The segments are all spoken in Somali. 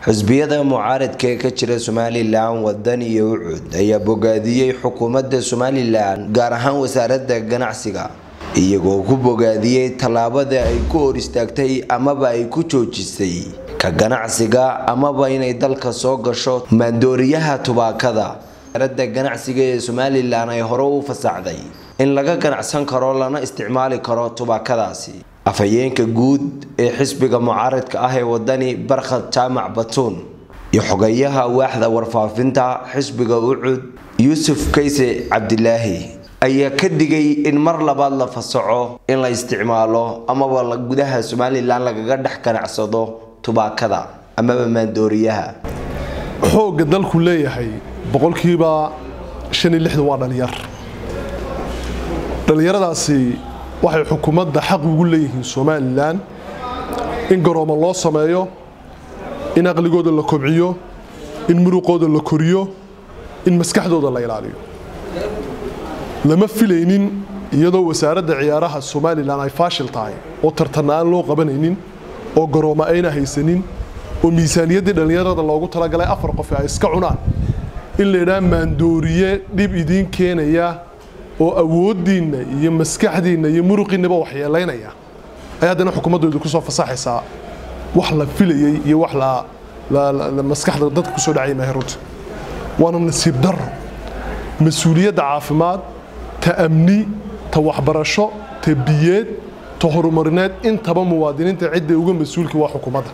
xisbiyada mucaaradka ee ka jira somalilan wadan iyo ucud ayaa bogaadiyey xukuumadda somalilan gaar ahaan wasaaradda ganacsiga iyagoo ku bogaadiyey tallaabada ay ku hor istaagtay amaba ay ku joojisay ka ganacsiga amaba inay dalka soo gasho maandooriyaha tubaakada wasaaradda ganacsiga ee somalilan ay hore u fasaxday in laga ganacsan karo lana isticmaali karo tubaakadaasi afhayeenka guud ee xisbiga mucaaradka ah ee wadani barkhad jaamac batuun iyo xogayaha waaxda warfaafinta xisbiga ucud yuusuf kayse cabdilaahi ayaa ka digay in mar labaad la fasaxo in la isticmaalo amaba gudaha somalilan lagaga dhex ganacsado tubaakada amaba maandooriyaha xoogga dalku leeyahay boqolkiiba shan iyo lixdan waa dhalinyar dhallinyaradaasi waxay xukuumadda xaq ugu leeyihiin somalilan in garoomo loo sameeyo in aqligooda la kobciyo in muruqooda la koriyo in maskaxdooda la ilaaliyo lama filaynin iyadoo wasaaradda ciyaaraha somalilan ay faashil tahay oo tartanna aan loo qabanaynin oo garoomo ayna haysanin oo miisaaniyaddii dhallinyarada loogu talagalay afar qof ay iska cunaan in la yidhaha maandooriye dhib idiin keenaya oo awooddiinna iyo maskaxdiinna iyo muruqiinnaba waxyeelaynaya ay haddana xukuumaddu ku soo fasaxaysaa wax la filayey iyo wax maskaxda dadka kusoo dhacay maahay runta waana nasiib darro mas-uuliyadda caafimaad ta amni ta waxbarasho ta biyeed ta horumarineed intaba muwaadiniinta cidda uga mas-uulka waa xukuumadda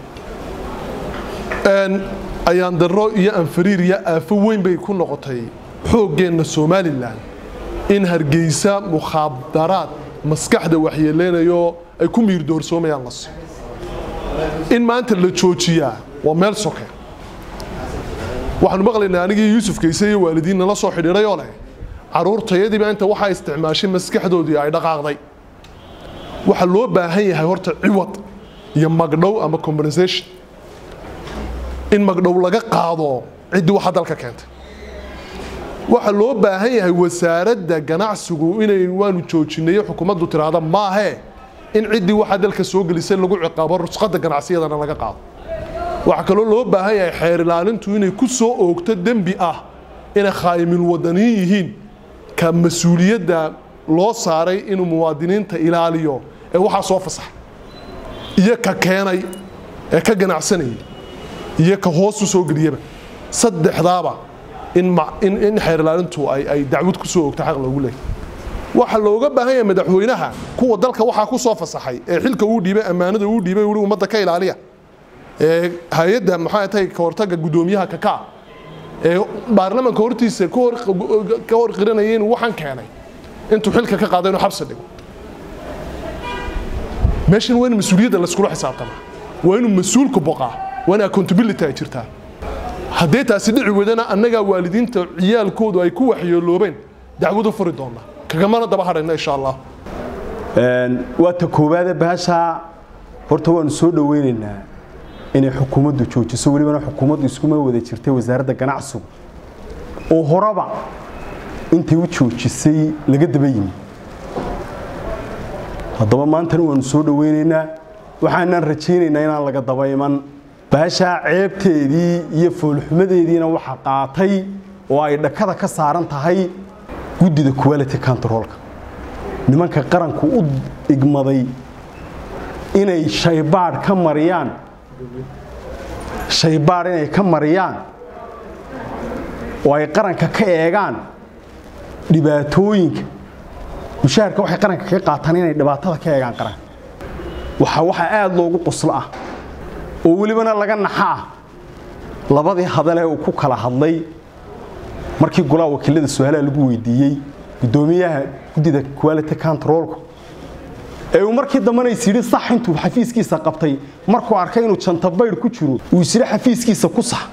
ayaan darro iyo anfariir iyo aafo weyn bay ku noqotay xooggeenna somalilan in hargeysa mukhaadaraad maskaxda waxyeeleynayo ay ku miirdoorsoomayaan las in maanta la joojiyaa waa meel soke waxaanu maqlaynaa anigii yuusuf kayse iyo waalidiin nala soo xidhiidhay oo leh caruurtayadiiba inta waxaa isticmaashay maskaxdoodii ay dhaqaaqday waxaa loo baahan yahay horta ciwad iyo magdhow ama compensation in magdhow laga qaado ciddii waxa dalka keentay waxaa loo baahan yahay wasaaradda ganacsigu inay waanu joojinayo xukuumaddu tiraahda maahee in ciddii waxaa dalka soo gelisay lagu ciqaabo rusqadda ganacsiyadana laga qaado waxaa kaloo loo baahan yahay xeer ilaalintu inay ku soo oogto dembi ah inay khaa'imin wadaniin yihiin ka mas-uuliyadda loo saaray inuu muwaadiniinta ilaaliyo ee waxaa soo fasaxa iyo ka keenay ee ka ganacsanayay iyo ka hoosu soo geliyaba saddexdaaba in xeer ilaalintu ay dacwad ku soo ogta xaq loogu leeyahy waxaa looga baahan yahay madaxweynaha kuwa dalka waxaa ku soo fasaxay ee xilka uu dhiibay ammaanada uu dhiibay ui ummadda ka ilaaliya ee hay-adda maxaa tahay ka hortagga guddoomiyaha kakaa ee baarlamaanka hortiisa ka hor qiranaya inuu waxaan keenay intuu xilka ka qaado inuu xabsi dhigo meeshan waa in mas-uuliyadda layskula xisaabtama waa inuu mas-uulku boqaa waa in accountability ay jirtaa haddii taasi dhici weydana annagaa waalidiinta ciyaalkoodu ay ku waxyeeloobeen dacwadu furi doona kagamana daba hadhayna insha allah waa ta koowaade bahashaa horta waanu soo dhoweynaynaa inay xukuumaddu joojiso welibana xukuumaddu iskuma wada jirtay wasaaradda ganacsigu oo horeba intay u joojisay laga daba yimi haddaba maantana waanu soo dhoweynaynaa waxaanaan rajaynaynaa inaan laga daba iman baashaa ceebteedii iyo foolxumadeediina waxa qaatay oo ay dhakada ka saaran tahay guddida quality controlka nimanka qaranku u igmaday inay shaybaadh ka mariyaan shaybaadh inay ka mariyaan oo ay qaranka ka eegaan dhibaatooyinka mushaharka waxay qaranka kaga qaataan inay dhibaatada ka eegaan qaranka waxa waxaa aada loogu qoslo ah oo welibana laga naxa ah labadii hadalee uu ku kala hadlay markii golaha wakiilada su-aalaha lagu weydiiyey guddoomiyaha guddida quality controlku ee uu markii dambena is yidhi sax intuu xafiiskiisa qabtay markuu arkay inuu jantabaydh ku jiro uu is yidhi xafiiskiisa ku sax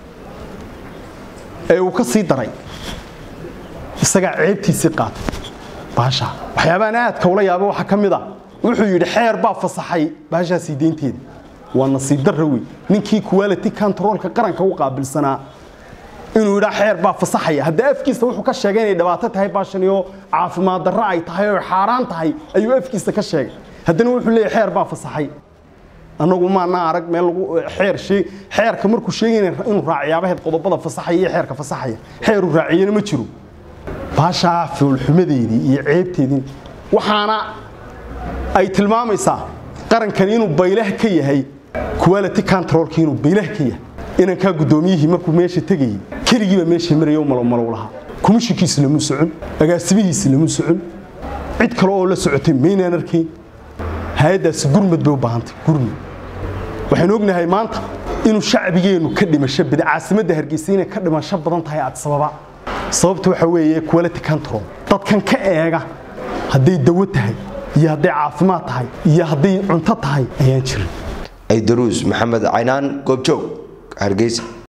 ee uu ka sii daray isagaa ceebtiisii qaatay baasha waxyaabahan aadka ula yaaba waxaa ka mid a wuxuu yidhi xeer baa fasaxay baashaasii deynteeda waa nasiib darra wey ninkii quality controlka qaranka u qaabilsanaa inuu yidhaa xeer baa fasaxaya hadda afkiisa wuxuu ka sheegay inay dhibaato tahay baashani oo caafimaad darro ay tahay oo xaaraan tahay ayuu afkiisa ka sheegay haddana wuxuu leeyahy xeer baa fasaxay annagu maana arag meel lagu xeer sheeg xeerka markuu sheegayna inuu raaciyaabaheed qodobada fasaxaya iyo xeerka fasaxaya xeeru raaciyana ma jiro baashaa foolxumadeedii iyo ceebteedii waxaana ay tilmaamaysaa qarankan inuu baylah ka yahay quality controlki inuu baylah ka yahay inankaa guddoomiyihii markuu meesha tegayey keligiiba meesha maraya u malowmalow lahaa komishinkiisi lamuu socon agaasimihiisi lamuu socon cid kale oo la socotay maynaan arkayn hay-addaasi gurmad bay u baahantay gurmad waxaynu ognahay maanta inuu shacbigeennu ka dhimasho badan caasimadda hargeysa inay ka dhimasho badan tahay adsababa sababta waxa weeye quality control dadkan ka eega hadday dawo tahay iyo hadday caafimaad tahay iyo hadday cunto tahay ayaan jirin aydaruus maxamed caynaan goobjoog hargeysa